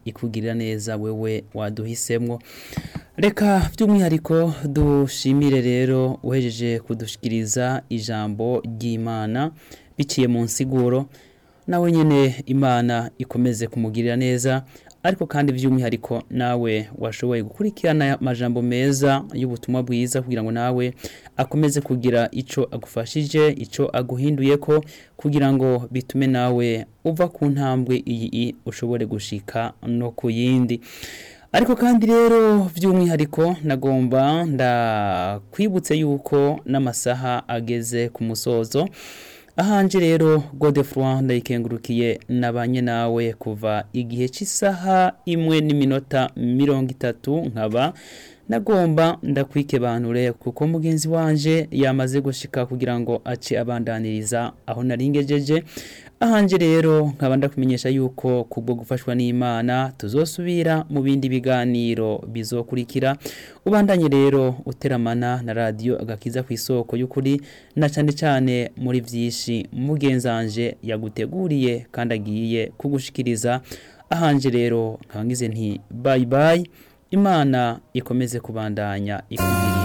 ikugirira neza wewe waduhisemwo reka by'umwihariko dushimire rero uhejeje kudushikiriza ijambo ry'imana biciye mu nsiguro nawe nyine imana ikomeze kumugirira neza ariko kandi by'umwihariko nawe washoboye gukurikirana amajambo meza y'ubutumwa bwiza kugira ngo nawe akomeze kugira icyo agufashije icyo aguhinduye ko kugira ngo bitume nawe uva ku ntambwe iyi ushobore gushika no ku yindi ariko kandi rero by'umwihariko nagomba ndakwibutse yuko n'amasaha ageze ku musozo ahanje rero godefroid ndayikengurukiye nabanye nawe kuva igihe cy'isaha imwe n'iminota mirongo itatu nkaba nagomba ndakwikebanure kuko mugenzi wanje yamaze gushika kugira ngo ace abandaniriza aho naringejeje ahanje rero nkaba ndakumenyesha yuko kubwo gufashwa n'Imana tuzosubira mu bindi biganiro bizokurikira ubandanye rero uteramana na radio agakiza ku isoko y'ukuri na cyane cyane muri vyishi mugenzanje yaguteguriye kandi agiye kugushikiriza ahanje rero nkaba ngize nti bye bye imana ikomeze kubandanya ikugiriye